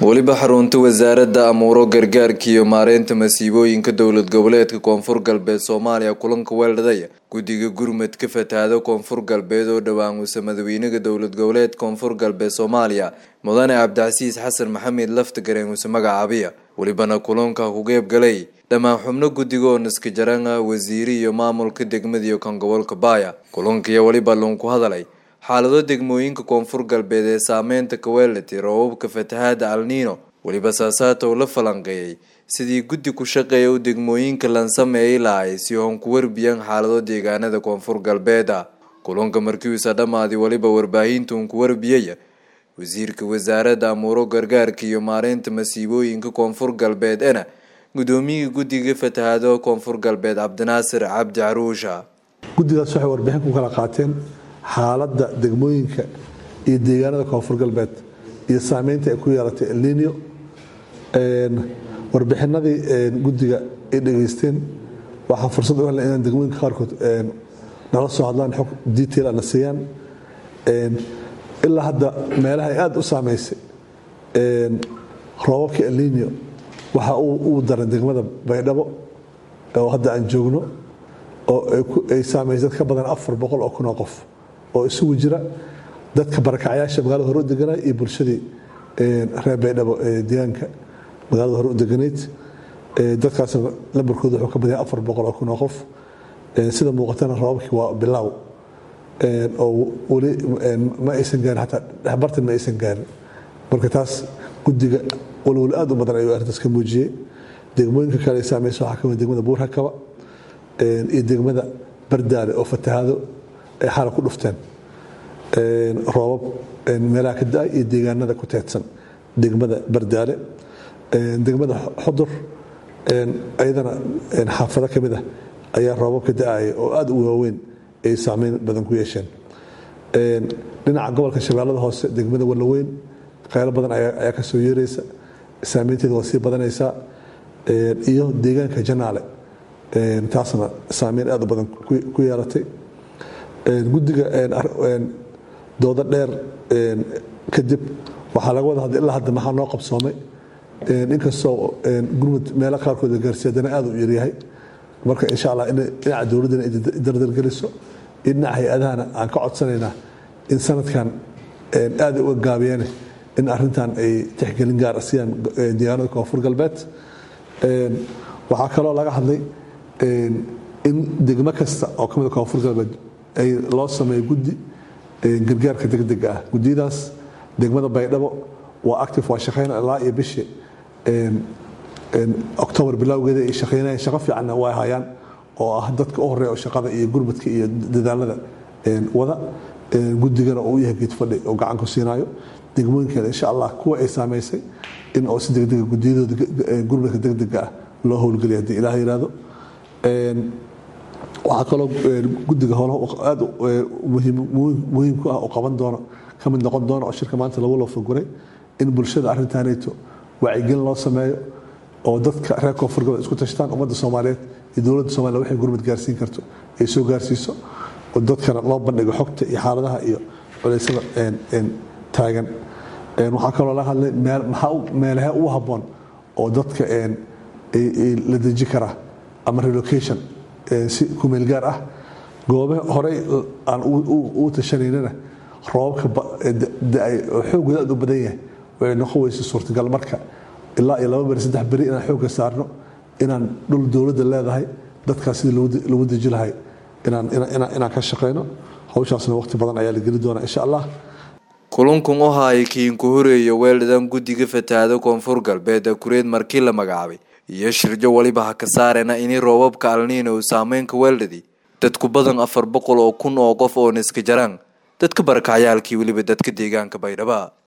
weliba xarunta wasaaradda amuuro gargaarka iyo maareynta masiibooyinka dowlad goboleedka koonfur galbeed soomaaliya kulanka weeldhadaya guddiga gurmud ka fatahaada koonfur galbeed oo dhawaamusa madaxweynaha dowlad goboleed koonfur galbeed soomaaliya mudane cabdicasiis xasan maxamed laftagareen use magacaabiya welibana kulanka ku qeybgalay dhammaan xubno guddiga oo naska jarana wasiiri iyo maamulka degmadiiyo kan gobolka baaya kulankiiyo weliba lunku hadalay xaalado degmooyinka koonfur galbeed ee saameynta kaweelati roobabka fatahaada alniino weliba saasaata uu la falanqeeyey sidii guddi ku shaqeeya u degmooyinka lan sameeyay lahay si oon ku warbiyaan xaalado deegaanada koonfur galbeeda kulanka markiisa dhammaadi weliba warbaahinta uun ku warbiyaya wasiirka wasaaradda amuuro gargaarka iyo maareynta masiibooyinka koonfur galbeed ena gudoomiyihii guddiga fatahaado koonfur galbeed cabdinaasir cabdi caruusha guddigaas waxay warbixin ku kala qaateen xaaladda degmooyinka iyo deegaanada koonfur galbeed iyo saameynta ay ku yeelatay elnino warbixinadii guddiga ay dhegaysteen waxaa fursad u helna inaan degmooyinka qaarkood nala soo hadlaan xog detail ana siiyaan ilaa hadda meelaha ay aada u saameysay roobabka elnino waxa uu daran degmada baydhabo oo hadda aan joogno oo ay saameysay dad ka badan afar boqol oo kun oo qof oo isugu jira dadka barakacyaasha magaalada hore u deganaa iyo bulshadii reer baydhabo ee deegaanka magaalada hore u deganayd dadkaasna lambarkooda wuxuu ka badaya afar boqol oo kun oo qof sida muuqatana roobabkii waa bilaaw oo weli ma aysan gaarin xataa dhexbartan ma aysan gaarin marka taas guddiga walwal aad u badan ayuu arrintaas ka muujiyey degmooyinka kale ay saameysa waxaa kamid degmada buurhakaba iyo degmada bardaale oo fatahaado ay xala ku dhufteen roobab meelaha ka da-ay iyo deegaanada ku teedsan degmada bardaale degmada xodur ayadana xaafado ka mid ah ayaa roobab ka da-aya oo aada u waaweyn ay saameyn badan ku yeesheen dhinaca gobolka shabeellada hoose degmada wallaweyn qaylo badan ayaa ka soo yeeraysa saameynteeda waa sii badanaysaa iyo deegaanka janaale taasna saameyn aad u badan ku yeelatay guddiga doodo dheer kadib waxaa laga wada hadlay ilaa hadda maxaa noo qabsoomay inkastoo gurmud meelo qaarkood la gaarsiiy haddana aad u yaryahay marka insha allah dhinaca dowladdana ay dardargeliso iyo dhinaca hay-adahana aan ka codsanaynaa in sanadkan aad uga gaabiyeen in arintan ay tixgelin gaar siiyaan deegaanada koonfur galbeed waxaa kaloo laga hadlay in degmo kasta oo ka mid koonfur galbeed ay loo sameeyo guddi gargaarka degdega ah guddiyadaas degmada baydhabo waa active waa shaqeyn ilaa iyo bishii octobar bilowgeeda ay shaqeynayaan shaqo fiicanna waa hayaan oo ah dadka u horeeya oo shaqada iyo gurmadka iyo dadaalada wada guddigana oo u yahay geedfadhi oo gacan ku siinaayo degmooyinkeeda insha allah kuwa ay saamaysay in oo si degdega gudiyadooda gurmadka degdega ah loo howlgeliya haddii ilaah yihahdo waxaa kaloo guddiga howlaha aad muhiim ku ah oo qaban doono ka mid noqon doona oo shirka maanta lagu loofaguray in bulshada arrintaanayto wacyigelin loo sameeyo oo dadka reer koonfur galbeed isku tashtaan ummadda soomaaliyeed iyo dowladda somaliya waxay gurmad gaarsiin karto ay soo gaarsiiso oo dadkana loo bandhigo xogta iyo xaaladaha iyo culeysada taagan waxaa kaloo laga hadlay meelahe ugu habboon oo dadka la deji karaa ama relocation si kumeel gaar ah goobe horey aan u tashanaynana roobabka da-ay oo xoogooda aad u badan yahay way noqon weysa suurtagal marka ilaa iyo laba beri saddex beri inaan xoogga saarno inaan dhul dowladda leedahay dadkaas sidii lagu deji lahay inaan ka shaqayno hawshaasna waqti badan ayaa la geli doonaa insha allah kulankun u haaya kiinku horeeya weeldhadan guddiga fatahaada koonfur galbeed kureed markii la magacaabay iyo shirjo weliba ha ka saarena ini roobabka alniina uu saameynka weeldhadi dadku badan afar boqol oo kun oo qof oo niska jaraan dadka barakacyaalkii weliba dadka deegaanka baydhaba